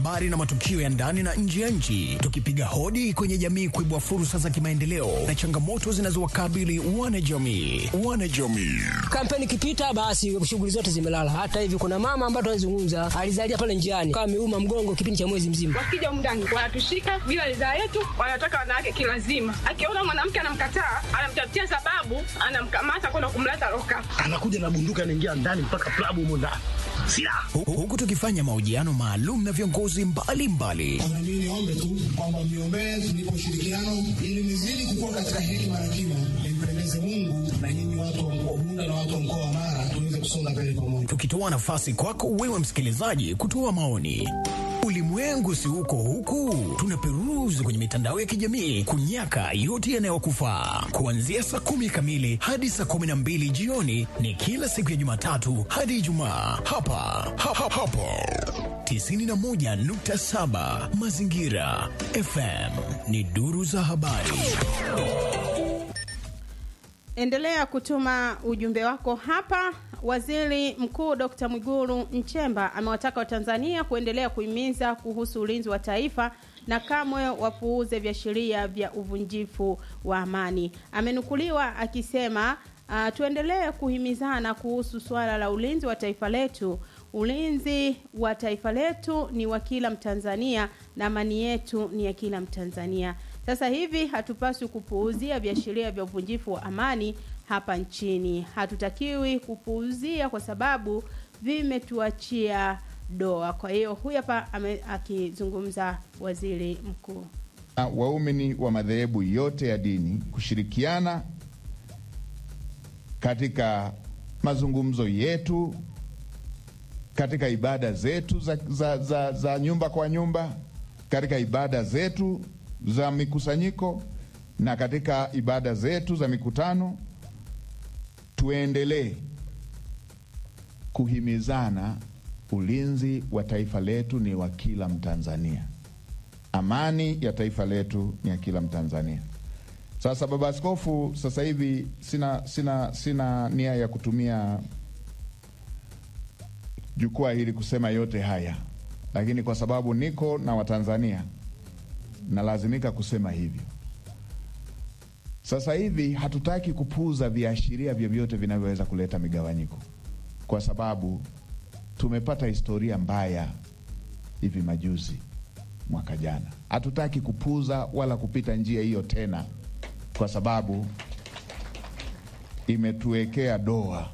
habari na matukio ya ndani na nje ya nchi, tukipiga hodi kwenye jamii kuibua fursa za kimaendeleo na changamoto zinazowakabili wanajamii. Wanajamii Kampeni ikipita, basi shughuli zote zimelala. Hata hivi kuna mama ambaye tunazungumza alizalia pale njiani, kama ameuma mgongo kipindi cha mwezi mzima. Wakija mndani wanatushika bila ridhaa yetu, wanataka wanawake kilazima. Akiona mwanamke anamkataa, anamtafutia sababu, anamkamata kwenda kumleta loka. anakuja na bunduki anaingia ndani mpaka klabu humo ndani silaha Hu- huku tukifanya mahojiano maalum na viongozi mbalimbali Na mimi niombe tu kwamba mniombee tunipe ushirikiano ili nizidi kukua katika hekima na kima, nimpendeze Mungu na nyinyi watu wa mkoa Bunda na watu wa mkoa wa Mara tuweze kusonga mbele pamoja. tukitoa nafasi kwako wewe msikilizaji kutoa maoni. Ulimwengu si huko huku, tunaperuzi kwenye mitandao ya kijamii kunyaka yote yanayokufaa. Kuanzia saa kumi kamili hadi saa kumi na mbili jioni ni kila siku ya Jumatatu hadi Ijumaa hapa ha, ha, hapo 91.7 Mazingira FM ni duru za habari. Endelea kutuma ujumbe wako hapa. Waziri Mkuu Dr. Mwigulu Nchemba amewataka Watanzania kuendelea kuhimiza kuhusu ulinzi wa taifa na kamwe wapuuze viashiria vya uvunjifu wa amani. Amenukuliwa akisema uh, tuendelee kuhimizana kuhusu suala la ulinzi wa taifa letu. Ulinzi wa taifa letu ni wa kila Mtanzania na amani yetu ni ya kila Mtanzania. Sasa hivi hatupaswi kupuuzia viashiria vya uvunjifu wa amani hapa nchini. Hatutakiwi kupuuzia kwa sababu vimetuachia doa. Kwa hiyo huyu hapa ame- akizungumza waziri mkuu. na waumini wa madhehebu yote ya dini kushirikiana katika mazungumzo yetu, katika ibada zetu za, za, za, za nyumba kwa nyumba, katika ibada zetu za mikusanyiko na katika ibada zetu za mikutano, tuendelee kuhimizana. Ulinzi wa taifa letu ni wa kila Mtanzania amani ya taifa letu ni ya kila Mtanzania. Sasa baba askofu, sasa hivi sina, sina, sina nia ya kutumia jukwaa hili kusema yote haya, lakini kwa sababu niko na Watanzania nalazimika kusema hivyo. Sasa hivi hatutaki kupuuza viashiria vyovyote vinavyoweza kuleta migawanyiko, kwa sababu tumepata historia mbaya hivi majuzi mwaka jana. Hatutaki kupuuza wala kupita njia hiyo tena, kwa sababu imetuwekea doa.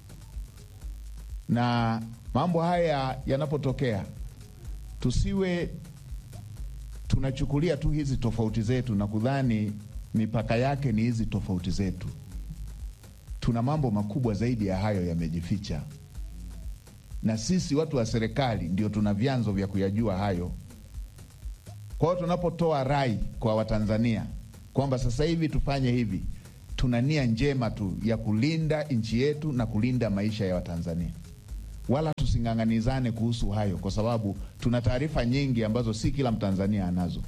Na mambo haya yanapotokea, tusiwe tunachukulia tu hizi tofauti zetu na kudhani mipaka yake ni hizi tofauti zetu. Tuna mambo makubwa zaidi ya hayo yamejificha, na sisi watu wa serikali ndio tuna vyanzo vya kuyajua hayo. Kwa hiyo tunapotoa rai kwa Watanzania kwamba sasa hivi tufanye hivi, tuna nia njema tu ya kulinda nchi yetu na kulinda maisha ya Watanzania, wala tusing'ang'anizane kuhusu hayo, kwa sababu tuna taarifa nyingi ambazo si kila Mtanzania anazo.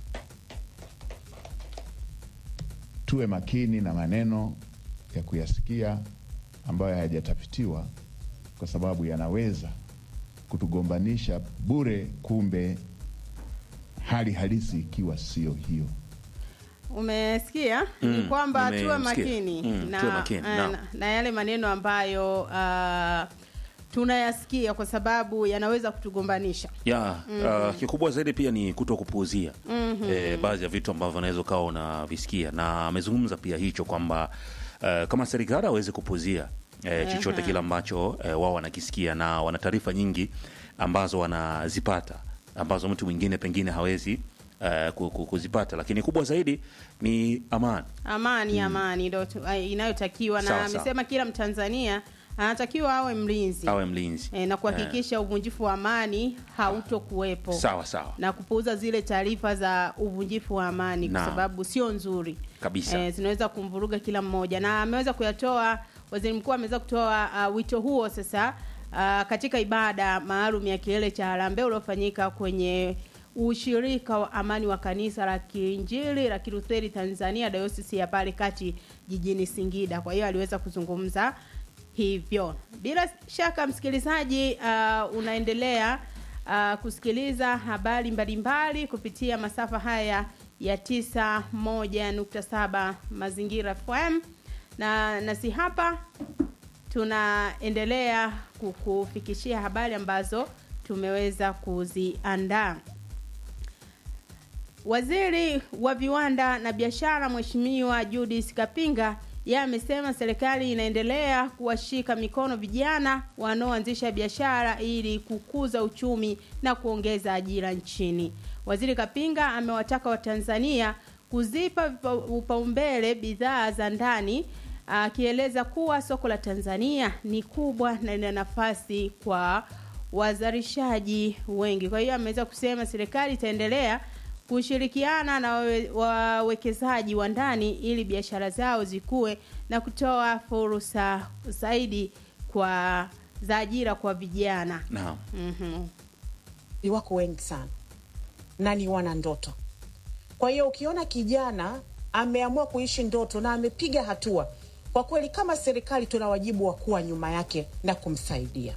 Tuwe makini na maneno ya kuyasikia ambayo hayajatafitiwa, kwa sababu yanaweza kutugombanisha bure, kumbe hali halisi ikiwa sio hiyo. Umesikia ni Mm, kwamba tuwe nimesikia. makini, Mm, na, tuwe makini, naam. na, na yale maneno ambayo uh, tunayasikia kwa sababu yanaweza kutugombanisha. ya uh, kikubwa zaidi pia ni kuto kupuuzia eh, baadhi ya vitu ambavyo unaweza ukawa unavisikia, na amezungumza pia hicho kwamba uh, kama serikali hawezi kupuuzia eh, chochote kile ambacho eh, wao wanakisikia na wana taarifa nyingi ambazo wanazipata ambazo mtu mwingine pengine hawezi uh, ku- ku- kuzipata, lakini kubwa zaidi ni amani. Amani, amani ndo tu- ai- inayotakiwa, na Sawa, sawa. amesema kila Mtanzania anatakiwa awe mlinzi Awe mlinzi e, na kuhakikisha uvunjifu wa amani hautokuwepo sawa sawa na kupuuza zile taarifa za uvunjifu wa amani kwa Naam. sababu sio nzuri kabisa. eh, zinaweza kumvuruga kila mmoja, na ameweza kuyatoa waziri mkuu ameweza kutoa uh, wito huo sasa uh, katika ibada maalum ya kilele cha harambee uliofanyika kwenye ushirika wa amani wa kanisa la Kiinjili la Kilutheri Tanzania Dayosisi ya pale kati jijini Singida. Kwa hiyo aliweza kuzungumza hivyo. Bila shaka msikilizaji, uh, unaendelea uh, kusikiliza habari mbalimbali kupitia masafa haya ya 91.7 Mazingira FM na nasi hapa tunaendelea kukufikishia habari ambazo tumeweza kuziandaa. Waziri wa viwanda na biashara Mheshimiwa Judith Kapinga yeye amesema serikali inaendelea kuwashika mikono vijana wanaoanzisha biashara ili kukuza uchumi na kuongeza ajira nchini. Waziri Kapinga amewataka Watanzania kuzipa upaumbele bidhaa za ndani akieleza kuwa soko la Tanzania ni kubwa na lina nafasi kwa wazalishaji wengi. Kwa hiyo ameweza kusema serikali itaendelea kushirikiana na wawe- wawekezaji wa ndani ili biashara zao zikue na kutoa fursa zaidi kwa za ajira kwa vijana. Naam. Mhm. ni wako wengi sana na ni wana ndoto. Kwa hiyo ukiona kijana ameamua kuishi ndoto na amepiga hatua, kwa kweli kama serikali tuna wajibu wa kuwa nyuma yake na kumsaidia.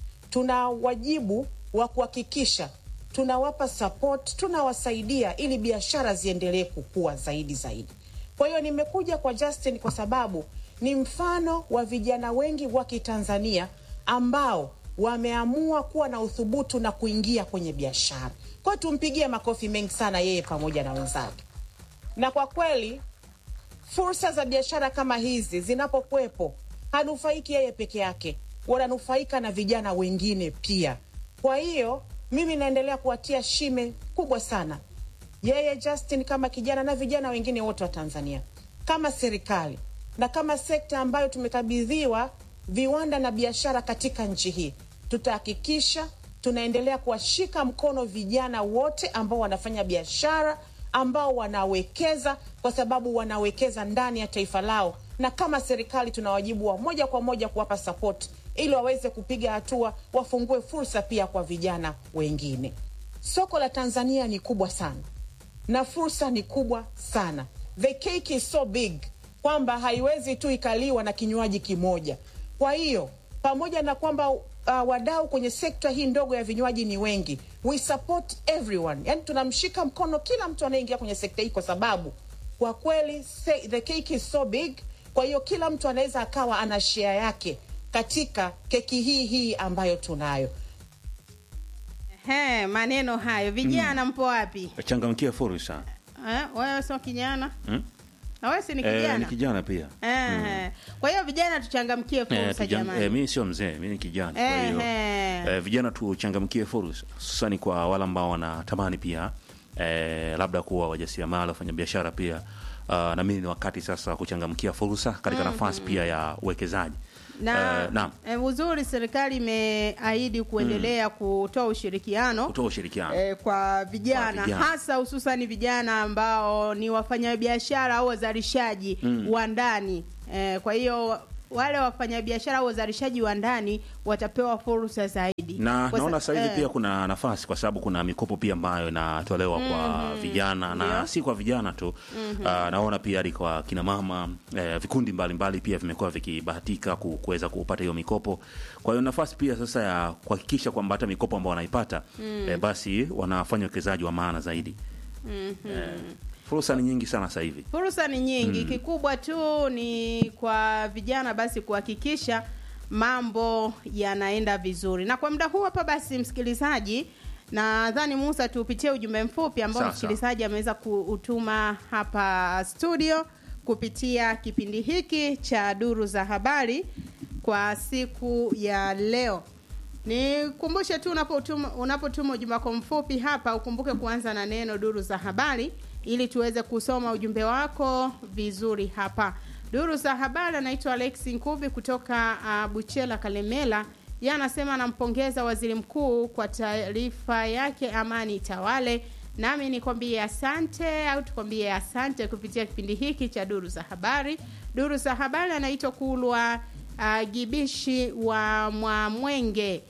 Tuna wajibu wa kuhakikisha tunawapa support, tunawasaidia ili biashara ziendelee kukua zaidi zaidi. Kwa hiyo nimekuja kwa Justin kwa sababu ni mfano wa vijana wengi wa Kitanzania ambao wameamua kuwa na uthubutu na kuingia kwenye biashara. Kwa hiyo tumpigie makofi mengi sana yeye pamoja na wenzake. Na kwa kweli fursa za biashara kama hizi zinapokuwepo, hanufaiki yeye peke yake, wananufaika na vijana wengine pia. Kwa hiyo mimi naendelea kuwatia shime kubwa sana yeye Justin kama kijana na vijana wengine wote wa Tanzania, kama serikali na kama sekta ambayo tumekabidhiwa viwanda na biashara katika nchi hii, tutahakikisha tunaendelea kuwashika mkono vijana wote ambao wanafanya biashara, ambao wanawekeza, kwa sababu wanawekeza ndani ya taifa lao, na kama serikali tuna wajibu wa moja kwa moja kuwapa support ili waweze kupiga hatua, wafungue fursa pia kwa vijana wengine. Soko la Tanzania ni kubwa sana na fursa ni kubwa sana. The cake is so big kwamba haiwezi tu ikaliwa na kinywaji kimoja. Kwa hiyo pamoja na kwamba uh, wadau kwenye sekta hii ndogo ya vinywaji ni wengi, we support everyone, yani tunamshika mkono kila mtu anayeingia kwenye sekta hii, kwa sababu kwa kweli say, the cake is so big. Kwa hiyo kila mtu anaweza akawa ana share yake katika keki hii hii ambayo tunayo. He, maneno hayo vijana mpo wapi? Changamkia fursa. Eh, wewe sio kijana? Hmm? Na wewe si ni Eh, kijana? ni kijana pia. Eh, Kwa hiyo vijana tuchangamkie Eh, fursa tujan- jamani. eh, mimi sio mzee, mimi ni kijana. Kwa hiyo Ehe. eh, vijana tuchangamkie fursa, hususani kwa wale ambao wanatamani pia eh, labda kuwa wajasiriamali, wafanya biashara pia. Uh, na mimi ni wakati sasa wa kuchangamkia fursa katika nafasi pia ya uwekezaji. na Eh, naam. eh, uzuri serikali imeahidi kuendelea kutoa ushirikiano Kutoa ushirikiano. eh, kwa vijana Kwa vijana. hasa hususani vijana ambao ni wafanyabiashara au wazalishaji wa ndani eh, kwa hiyo wale wafanyabiashara au wazalishaji wa ndani watapewa fursa zaidi na Kwa sa- naona sasa hivi eh, pia kuna nafasi kwa sababu kuna mikopo pia ambayo inatolewa kwa vijana na Ndio. si kwa vijana tu Ah, naona pia hadi kwa kina mama eh, vikundi mbalimbali pia vimekuwa vikibahatika ku- kuweza kupata hiyo mikopo kwa hiyo nafasi pia sasa ya kuhakikisha kwamba hata mikopo ambao wanaipata eh, basi wanafanya uwekezaji wa maana zaidi eh, fursa ni nyingi sana sasa hivi fursa ni nyingi kikubwa tu ni kwa vijana basi kuhakikisha mambo yanaenda vizuri na kwa muda huu hapa basi msikilizaji nadhani musa tupitie ujumbe mfupi ambao Sawa, msikilizaji ameweza kuutuma hapa studio kupitia kipindi hiki cha duru za habari kwa siku ya leo nikumbushe tu unapotuma unapotuma ujumbe wako mfupi hapa ukumbuke kuanza na neno duru za habari ili tuweze kusoma ujumbe wako vizuri hapa duru za habari anaitwa alex nkuvi kutoka uh, buchela kalemela ye anasema anampongeza waziri mkuu kwa taarifa yake amani itawale nami nikwambie asante au tukwambie asante kupitia kipindi hiki cha duru za habari duru za habari anaitwa kulwa uh, gibishi wa mwamwenge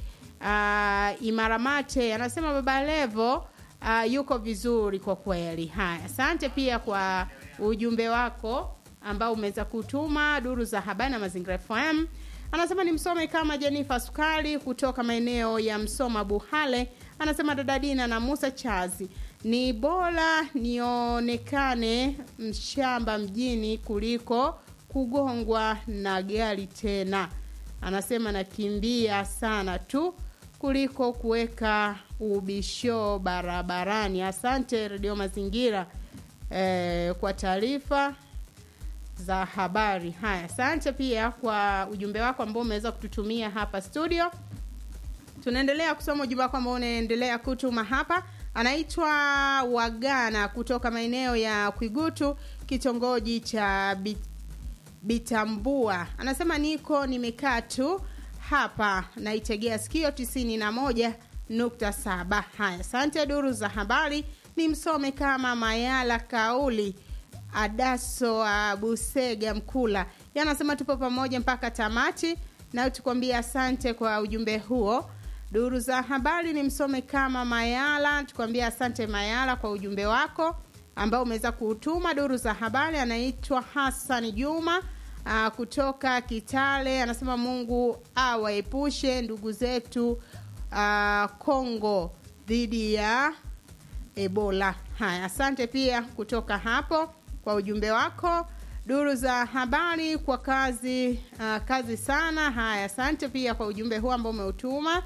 uh, imaramate anasema baba levo uh, yuko vizuri kwa kweli haya asante pia kwa ujumbe wako ambao umeweza kutuma duru za habari na mazingira fm anasema ni msome kama jenifa sukari kutoka maeneo ya msoma buhale anasema dada Dina na Musa Chazi, ni bora nionekane mshamba mjini kuliko kugongwa na gari tena. Anasema nakimbia sana tu kuliko kuweka ubisho barabarani. Asante Redio Mazingira eh, kwa taarifa za habari. Haya, asante pia kwa ujumbe wako ambao umeweza kututumia hapa studio. Tunaendelea kusoma ujumbe wako ambao unaendelea kutuma hapa. Anaitwa Wagana kutoka maeneo ya Kwigutu, kitongoji cha Bit Bitambua. Anasema niko nimekaa tu hapa naitegea sikio tisini na moja nukta saba. Haya, asante. Duru za habari ni msome kama Mayala Kauli Adaso Busega Mkula yanasema tupo pamoja mpaka tamati, na tukwambia asante kwa ujumbe huo. Duru za habari ni msome kama Mayala, tukwambia asante Mayala kwa ujumbe wako ambao umeweza kuutuma. Duru za habari anaitwa Hassan Juma aa, kutoka Kitale, anasema Mungu awaepushe ndugu zetu aa, Kongo dhidi ya Ebola. Haya, asante pia kutoka hapo kwa ujumbe wako. Duru za habari kwa kazi uh, kazi sana. Haya, asante pia kwa ujumbe huu ambao umeutuma.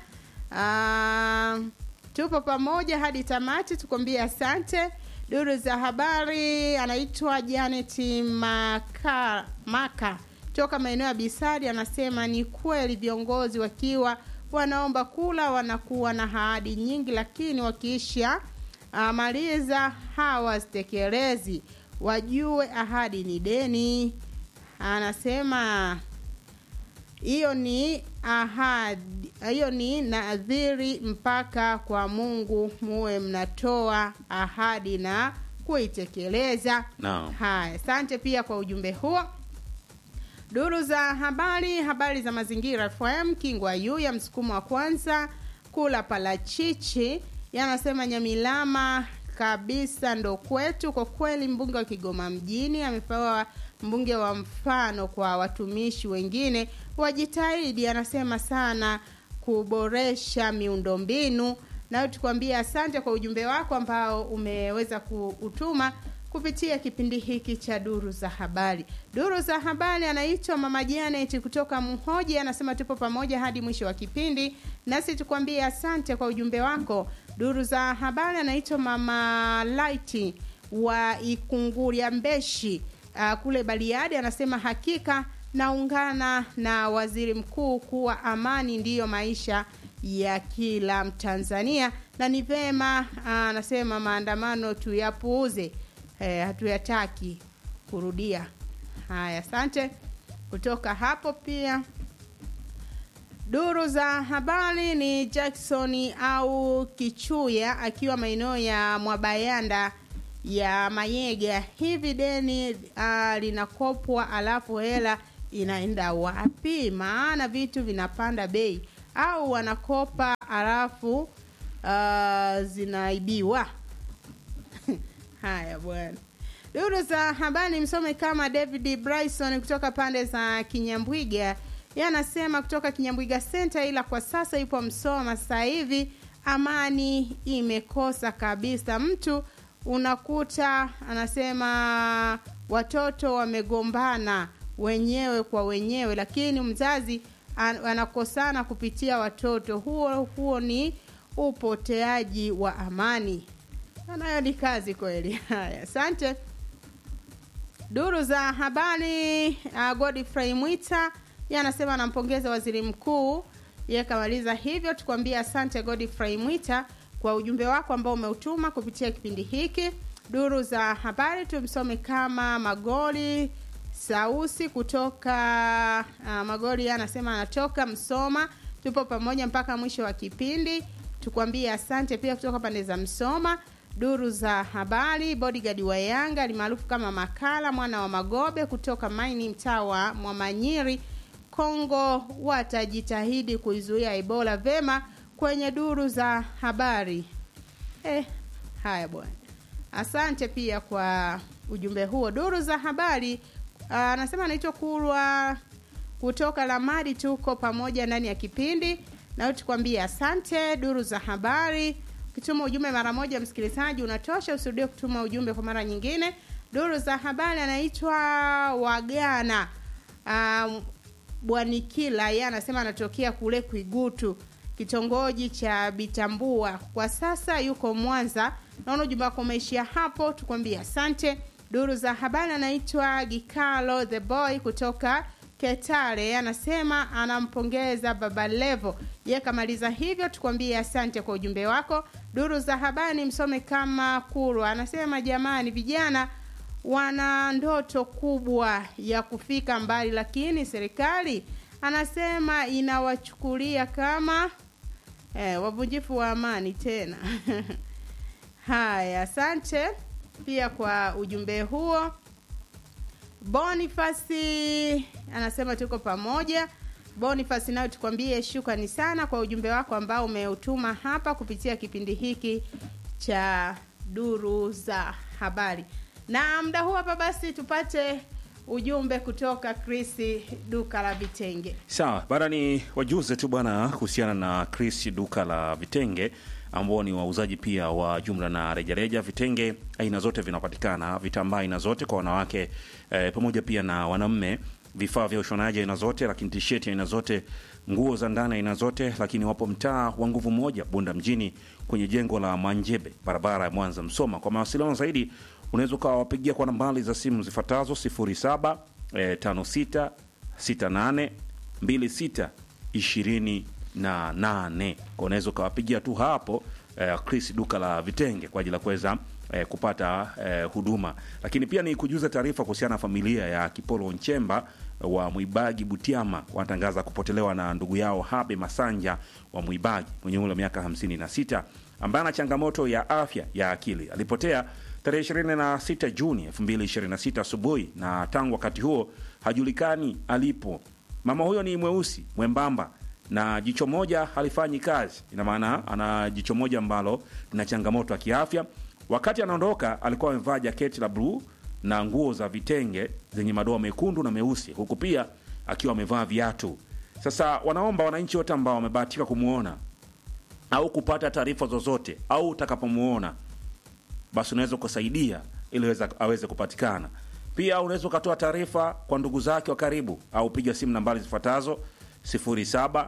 Uh, tupo pamoja hadi tamati, tukwambie asante. Duru za habari anaitwa Janet Maka, Maka toka maeneo ya Bisadi, anasema ni kweli viongozi wakiwa wanaomba kula wanakuwa na ahadi nyingi, lakini wakiisha uh, maliza hawazitekelezi. Wajue ahadi ni deni. Anasema hiyo ni ahadi, hiyo ni nadhiri mpaka kwa Mungu, muwe mnatoa ahadi na kuitekeleza. Naam. Haya, asante pia kwa ujumbe huo. Duru za habari, habari za mazingira FM Kingwa yu ya msukumo wa kwanza kula palachichi yanasema Nyamilama kabisa ndo kwetu. Kwa kweli, mbunge wa Kigoma mjini amepewa mbunge wa mfano kwa watumishi wengine wajitahidi, anasema sana kuboresha miundombinu. Nayo tukwambia asante kwa ujumbe wako ambao umeweza kuutuma kupitia kipindi hiki cha duru za habari. Duru za habari anaitwa Mama Janet kutoka Mhoji, anasema tupo pamoja hadi mwisho wa kipindi, nasi tukwambie asante kwa ujumbe wako. Duru za habari anaitwa Mama Light wa Ikunguria Mbeshi uh, kule Bariadi, anasema hakika naungana na waziri mkuu kuwa amani ndiyo maisha ya kila Mtanzania na ni vema uh, anasema maandamano tuyapuuze, eh, hatuyataki kurudia. Haya, asante kutoka hapo pia Duru za habari ni Jackson au Kichuya akiwa maeneo ya Mwabayanda ya Mayega. Hivi deni uh, linakopwa alafu hela inaenda wapi? Maana vitu vinapanda bei, au wanakopa alafu uh, zinaibiwa. Haya bwana. Duru za habari msome kama David Bryson kutoka pande za Kinyambwiga yeye anasema kutoka Kinyambwiga Center, ila kwa sasa yupo Msoma. Sasa hivi amani imekosa kabisa, mtu unakuta anasema watoto wamegombana wenyewe kwa wenyewe, lakini mzazi an- anakosana kupitia watoto. Huo huo ni upoteaji wa amani. Nayo ni kazi kweli. Haya, asante. Duru za habari uh, Godfrey Mwita yeye anasema anampongeza waziri mkuu. Yeye kamaliza hivyo, tukwambie asante Godfrey Mwita kwa ujumbe wako ambao umeutuma kupitia kipindi hiki. Duru za habari tumsome kama Magoli Sausi kutoka uh, Magoli yeye anasema anatoka Msoma. Tupo pamoja mpaka mwisho wa kipindi, tukwambie asante pia kutoka pande za Msoma. Duru za habari bodyguard wa Yanga alimaarufu kama Makala mwana wa Magobe kutoka Maini mtaa wa Mwamanyiri Kongo watajitahidi kuizuia Ebola vema kwenye duru za habari. Eh, haya bwana. Asante pia kwa ujumbe huo. Duru za habari anasema anaitwa Kurwa kutoka Lamadi, tuko pamoja ndani ya kipindi. nayo tukwambie asante. Duru za habari, ukituma ujumbe mara moja msikilizaji unatosha, usirudie kutuma ujumbe kwa mara nyingine. Duru za habari anaitwa Wagana um, Bwanikila, yeye anasema anatokea kule Kwigutu, kitongoji cha Bitambua. Kwa sasa yuko Mwanza. Naona ujumbe wako umeishia hapo, tukwambie asante. Duru za habari anaitwa Gikalo the boy kutoka Ketare, yeye anasema anampongeza Baba Levo. Ye kamaliza hivyo, tukwambie asante kwa ujumbe wako. Duru za habari msome kama Kurwa anasema jamani, vijana wana ndoto kubwa ya kufika mbali, lakini serikali anasema inawachukulia kama eh, wavunjifu wa amani tena. Haya, asante pia kwa ujumbe huo. Bonifasi anasema tuko pamoja. Bonifasi, nayo tukwambie shukrani sana kwa ujumbe wako ambao umeutuma hapa kupitia kipindi hiki cha duru za habari. Na muda huu hapa basi tupate ujumbe kutoka Chris duka la vitenge. Sawa, bana ni wajuze tu bwana kuhusiana na Chris duka la vitenge ambao ni wauzaji pia wa jumla na rejareja. Vitenge aina zote vinapatikana, vitambaa aina zote kwa wanawake eh, pamoja pia na wanaume, vifaa vya ushonaji aina zote, lakini tisheti aina zote, nguo za ndani aina zote, lakini wapo mtaa wa nguvu moja Bunda mjini kwenye jengo la Manjebe, barabara ya Mwanza Msoma. Kwa mawasiliano zaidi unaweza ukawapigia kwa nambari za simu zifuatazo 07 eh, 56 68 26 28 kwa unaweza ukawapigia tu hapo eh, Chris duka la vitenge kwa ajili ya kuweza eh, kupata eh, huduma. Lakini pia ni kujuza taarifa kuhusiana na familia ya Kipolo Nchemba wa Mwibagi Butiama wanatangaza kupotelewa na ndugu yao Habe Masanja wa Mwibagi mwenye umri wa miaka 56 ambaye ana changamoto ya afya ya akili. Alipotea tarehe 26 Juni 2026 asubuhi na tangu wakati huo hajulikani alipo. Mama huyo ni mweusi mwembamba na jicho moja halifanyi kazi, ina maana ana jicho moja ambalo lina changamoto ya kiafya. Wakati anaondoka alikuwa amevaa jaketi la bluu na nguo za vitenge zenye madoa mekundu na meusi, huku pia akiwa amevaa viatu. Sasa wanaomba wananchi wote ambao wamebahatika kumwona au kupata taarifa zozote au utakapomuona basi unaweza ukasaidia ili aweza- aweze kupatikana. Pia unaweza ukatoa taarifa kwa ndugu zake wa karibu au piga simu nambari zifuatazo 07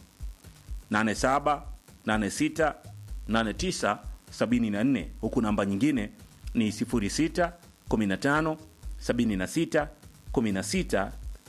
87 86 89 74, huku namba nyingine ni 06 15 76 16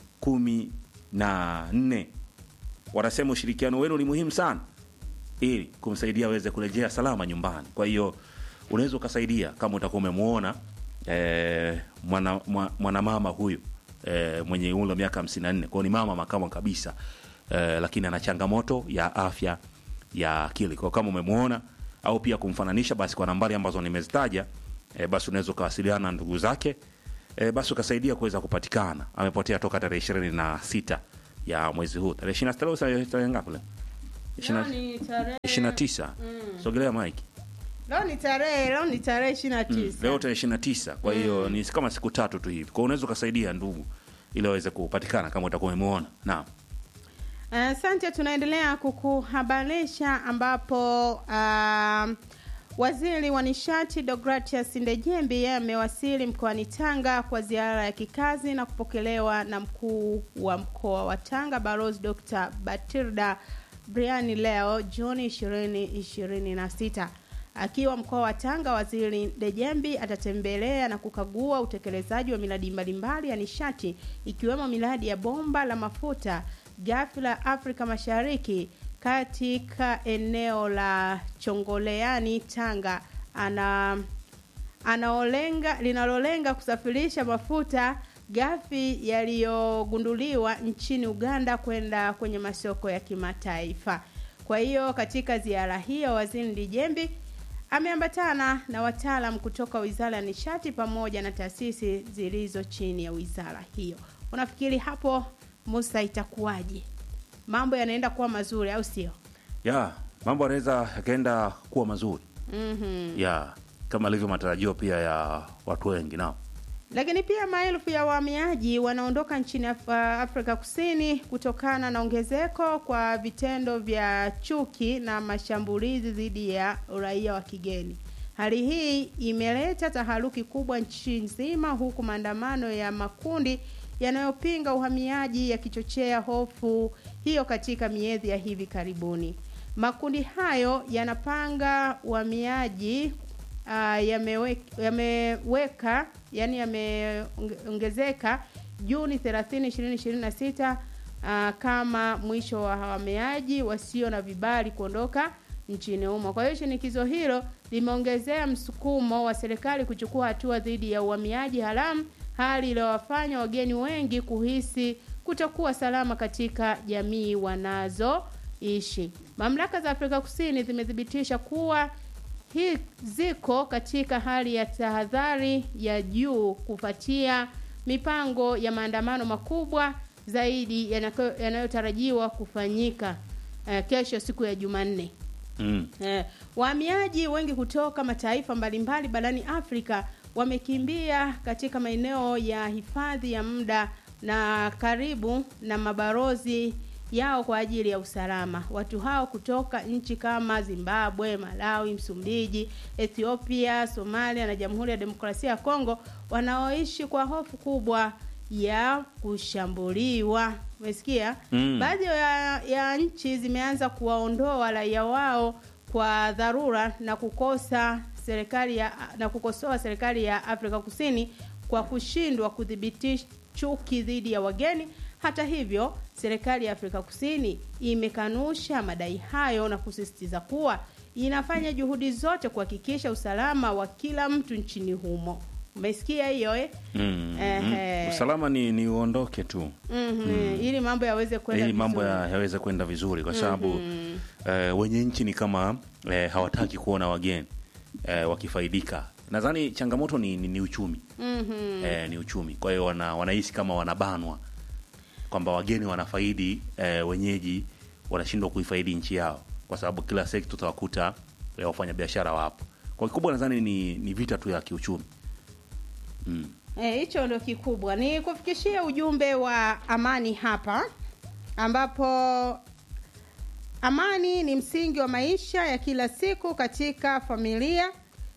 14. Wanasema ushirikiano wenu ni muhimu sana ili kumsaidia aweze kurejea salama nyumbani. Kwa hiyo unaweza ukasaidia kama utakuwa umemwona eh, mwana, mwa- mwanamama huyu eh, mwenye umri wa miaka 54 kwao ni mama makamo kabisa eh, lakini ana changamoto ya afya ya akili. Kwa kama umemwona au pia kumfananisha, basi kwa nambari ambazo nimezitaja eh, basi unaweza ukawasiliana na ndugu zake eh, basi ukasaidia kuweza kupatikana. Amepotea toka tarehe ishirini na sita ya mwezi huu, tarehe ishirini na sita leo tarehe ngapi leo? Leo ni tarehe ishirini na tisa. Sogelea mike leo ni tarehe leo ni tarehe ishirini na Mm, tisa. leo tarehe ishirini na tisa kwa hiyo ni kama siku tatu tu hivi, kwa unaweza ukasaidia ndugu ili aweze kupatikana kama utakuwa umemwona. Naam. Asante, tunaendelea kukuhabarisha ambapo um, waziri wa nishati Deogratias Ndejembi yeye amewasili mkoani Tanga kwa ziara ya kikazi na kupokelewa na mkuu wa mkoa wa Tanga Balozi Dr. Batilda Briani leo Juni 2026. Akiwa mkoa wa Tanga, waziri Ndejembi atatembelea na kukagua utekelezaji wa miradi mbalimbali ya nishati ikiwemo miradi ya bomba la mafuta ghafi la Afrika Mashariki katika eneo la Chongoleani Tanga ana anaolenga linalolenga kusafirisha mafuta ghafi yaliyogunduliwa nchini Uganda kwenda kwenye masoko ya kimataifa. Kwa hiyo katika ziara hiyo waziri Ndijembi ameambatana na wataalam kutoka Wizara ya Nishati pamoja na taasisi zilizo chini ya wizara hiyo. Unafikiri hapo Musa itakuwaje? Mambo yanaenda kuwa mazuri au sio? Ya, mambo yanaweza yakaenda kuwa mazuri. Mhm. Ya, kama alivyo matarajio pia ya watu wengi nao. Lakini pia maelfu ya wahamiaji wanaondoka nchini Af Afrika Kusini kutokana na ongezeko kwa vitendo vya chuki na mashambulizi dhidi ya raia wa kigeni. Hali hii imeleta taharuki kubwa nchi nzima, huku maandamano ya makundi yanayopinga uhamiaji yakichochea hofu hiyo katika miezi ya hivi karibuni. Makundi hayo yanapanga uhamiaji uh, yameweka, yameweka yani yameongezeka Juni 30, 2026 uh, kama mwisho wa wahamiaji wasio na vibali kuondoka nchini humo. Kwa hiyo shinikizo hilo limeongezea msukumo wa serikali kuchukua hatua dhidi ya uhamiaji haramu, hali iliyowafanya wageni wengi kuhisi kutokuwa salama katika jamii wanazoishi. Mamlaka za Afrika Kusini zimethibitisha kuwa hii ziko katika hali ya tahadhari ya juu kufuatia mipango ya maandamano makubwa zaidi yanako- yanayotarajiwa kufanyika eh, kesho siku ya Jumanne. Mm. Eh, wahamiaji wengi kutoka mataifa mbalimbali barani Afrika wamekimbia katika maeneo ya hifadhi ya muda na karibu na mabarozi yao kwa ajili ya usalama. Watu hao kutoka nchi kama Zimbabwe, Malawi, Msumbiji, Ethiopia, Somalia na Jamhuri ya Demokrasia ya Kongo wanaoishi kwa hofu kubwa ya kushambuliwa. Umesikia? Mm. Baadhi ya, ya nchi zimeanza kuwaondoa raia wao kwa dharura na kukosa serikali ya na kukosoa serikali ya Afrika Kusini kwa kushindwa kudhibiti chuki dhidi ya wageni. Hata hivyo, serikali ya Afrika Kusini imekanusha madai hayo na kusisitiza kuwa inafanya juhudi zote kuhakikisha usalama wa kila mtu nchini humo. Umesikia hiyo eh? Mm. Ehe. Mm. Usalama ni, ni uondoke tu Mhm, ili mambo yaweze kwenda ili mambo vizuri. ya- yaweze kwenda vizuri kwa sababu eh, wenye nchi ni kama eh, hawataki kuona wageni eh, wakifaidika. Nadhani changamoto ni, ni, ni uchumi Mhm. eh, ni uchumi. Kwa hiyo wana, wanahisi kama wanabanwa kwamba wageni wanafaidi eh, wenyeji wanashindwa kuifaidi nchi yao, kwa sababu kila sekta utawakuta eh, wafanyabiashara wapo. Kwa kikubwa nadhani ni, ni vita tu ya kiuchumi mm. Eh, hicho ndo kikubwa. Ni kufikishia ujumbe wa amani hapa ambapo amani ni msingi wa maisha ya kila siku katika familia,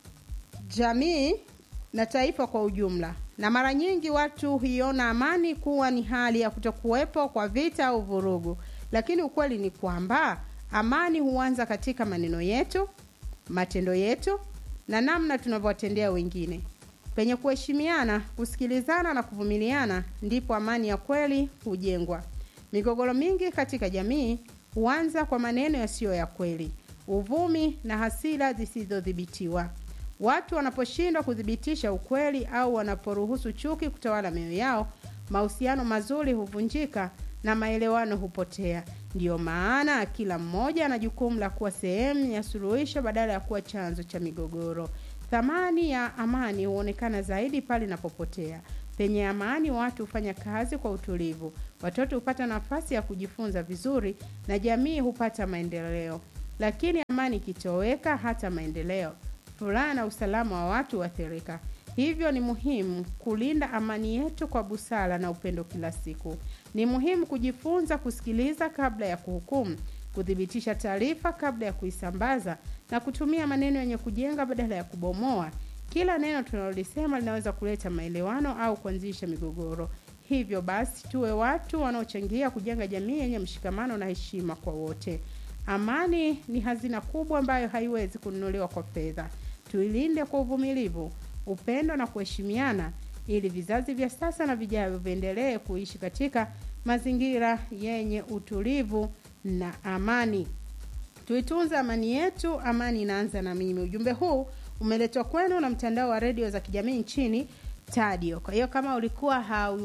jamii na taifa kwa ujumla. Na mara nyingi watu huiona amani kuwa ni hali ya kutokuwepo kwa vita au vurugu, lakini ukweli ni kwamba amani huanza katika maneno yetu, matendo yetu na namna tunavyowatendea wengine. Penye kuheshimiana, kusikilizana na kuvumiliana, ndipo amani ya kweli hujengwa. Migogoro mingi katika jamii huanza kwa maneno yasiyo ya kweli, uvumi na hasira zisizodhibitiwa. Watu wanaposhindwa kuthibitisha ukweli au wanaporuhusu chuki kutawala mioyo yao, mahusiano mazuri huvunjika na maelewano hupotea. Ndiyo maana kila mmoja ana jukumu la kuwa sehemu ya suluhisho badala ya kuwa chanzo cha migogoro. Thamani ya amani huonekana zaidi pale inapopotea. Penye amani, watu hufanya kazi kwa utulivu, watoto hupata nafasi ya kujifunza vizuri na jamii hupata maendeleo. Lakini amani ikitoweka, hata maendeleo, furaha na usalama wa watu huathirika. Hivyo ni muhimu kulinda amani yetu kwa busara na upendo kila siku. Ni muhimu kujifunza kusikiliza kabla ya kuhukumu, kuthibitisha taarifa kabla ya kuisambaza na kutumia maneno yenye kujenga badala ya kubomoa. Kila neno tunalolisema linaweza kuleta maelewano au kuanzisha migogoro. Hivyo basi, tuwe watu wanaochangia kujenga jamii yenye mshikamano na heshima kwa wote. Amani ni hazina kubwa ambayo haiwezi kununuliwa kwa fedha. Tuilinde kwa uvumilivu, upendo na kuheshimiana, ili vizazi vya sasa na vijavyo viendelee kuishi katika mazingira yenye utulivu na amani. Tuitunze amani yetu, amani inaanza na mimi. Ujumbe huu umeletwa kwenu na mtandao wa redio za kijamii nchini Tadio. Kwa hiyo kama ulikuwa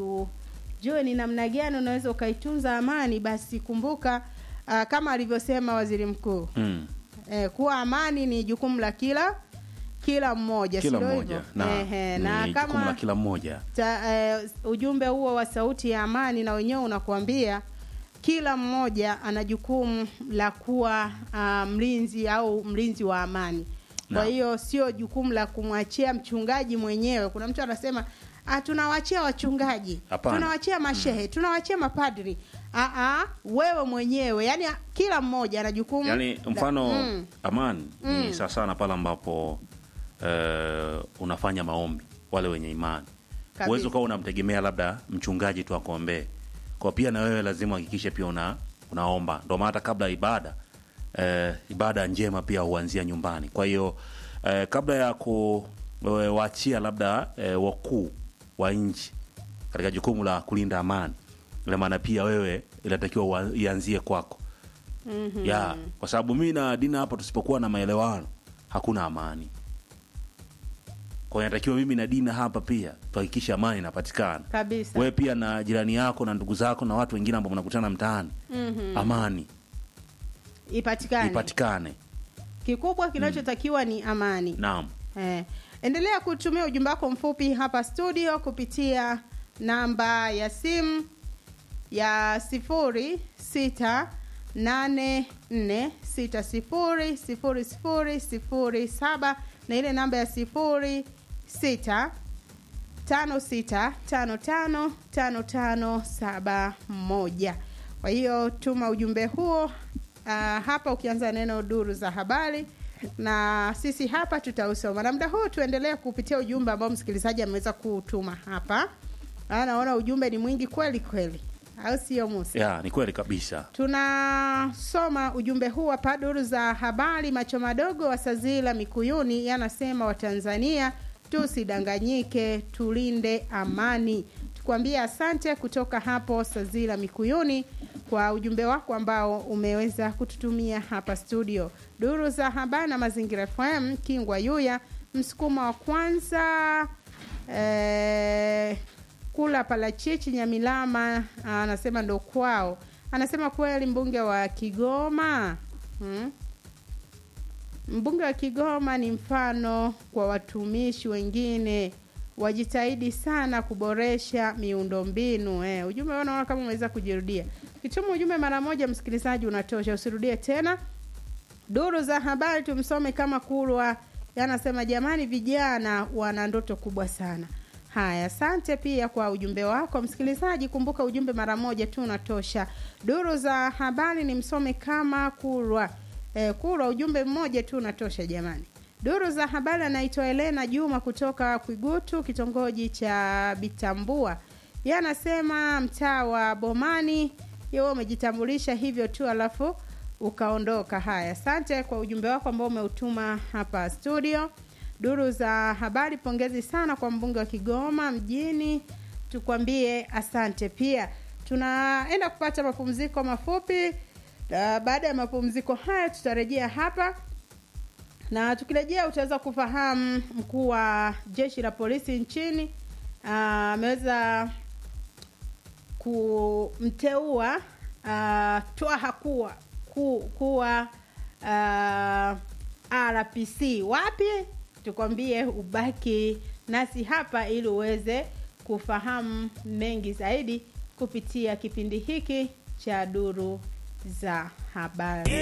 haujui ni namna gani unaweza ukaitunza amani, basi kumbuka uh, kama alivyosema waziri mkuu Mm. eh, kuwa amani ni jukumu la kila kila mmoja, Kila sio mmoja hivyo? na, Ehe, ni na jukumu la kama kila mmoja ta, eh, ujumbe huo wa sauti ya amani na wenyewe unakuambia kila mmoja ana jukumu la kuwa uh, mlinzi au mlinzi wa amani kwa hiyo sio jukumu la kumwachia mchungaji mwenyewe kuna mtu anasema ah, tunawachia wachungaji Hapana. tunawachia mashehe tunawachia mapadri ah, ah, wewe mwenyewe yani kila mmoja ana jukumu yaani la- mfano mm. amani Mm. ni sawa sana pale ambapo eh, unafanya maombi wale wenye imani Kabisa. uwezi ukawa unamtegemea labda mchungaji tu akuombee kwa pia na wewe lazima uhakikishe pia una, unaomba ndo maana hata kabla ya ibada eh, ibada njema pia huanzia nyumbani kwa hiyo eh, kabla ya kuwaachia labda eh, wakuu wa nchi katika jukumu la kulinda amani ina maana pia wewe inatakiwa ua- ianzie kwako Mhm. ya kwa sababu mimi na dina hapa tusipokuwa na maelewano hakuna amani kwa hiyo inatakiwa mimi na dina hapa pia tuhakikishe amani inapatikana kabisa wewe pia na jirani yako na ndugu zako na watu wengine ambao mnakutana mtaani Mhm. amani ipatikane ipatikane kikubwa kinachotakiwa ni amani naam Eh, endelea kutumia ujumbe wako mfupi hapa studio kupitia namba ya simu ya sifuri sita nane nne sita sifuri sifuri sifuri sifuri saba na ile namba ya sifuri sita tano sita tano tano tano tano saba moja kwa hiyo tuma ujumbe huo uh, hapa ukianza neno duru za habari na sisi hapa tutausoma na muda huu tuendelee kupitia ujumbe ambao msikilizaji ameweza kutuma hapa Ah, naona ujumbe ni mwingi kweli kweli au sio musa ya ni kweli kabisa tunasoma ujumbe huu hapa duru za habari macho madogo wa sazila mikuyuni yanasema watanzania tusidanganyike tulinde amani tukwambie asante kutoka hapo sazila mikuyuni kwa ujumbe wako ambao umeweza kututumia hapa studio duru za habari na mazingira fm kingwa yuya msukuma wa kwanza eh, kula palachichi nyamilama anasema ndo kwao anasema kweli mbunge wa kigoma hmm? mbunge wa kigoma ni mfano kwa watumishi wengine wajitahidi sana kuboresha miundombinu eh, ujumbe wao naona kama umeweza kujirudia kituma ujumbe mara moja msikilizaji unatosha usirudie tena duru za habari tumsome kama kulwa yanasema jamani vijana wana ndoto kubwa sana haya asante pia kwa ujumbe wako msikilizaji kumbuka ujumbe mara moja tu unatosha duru za habari ni msome kama kulwa e, kulwa ujumbe mmoja tu unatosha jamani duru za habari anaitwa elena juma kutoka kwigutu kitongoji cha bitambua ye anasema mtaa wa bomani yewe umejitambulisha hivyo tu alafu ukaondoka haya asante kwa ujumbe wako ambao umeutuma hapa studio duru za habari pongezi sana kwa mbunge wa kigoma mjini tukwambie asante pia tunaenda kupata mapumziko mafupi uh, baada ya mapumziko haya tutarejea hapa na tukirejea utaweza kufahamu mkuu wa jeshi la polisi nchini ah, ameweza kumteua uh, twaha kuwa ku, kuwa uh, rpc wapi tukwambie ubaki nasi hapa ili uweze kufahamu mengi zaidi kupitia kipindi hiki cha duru za habari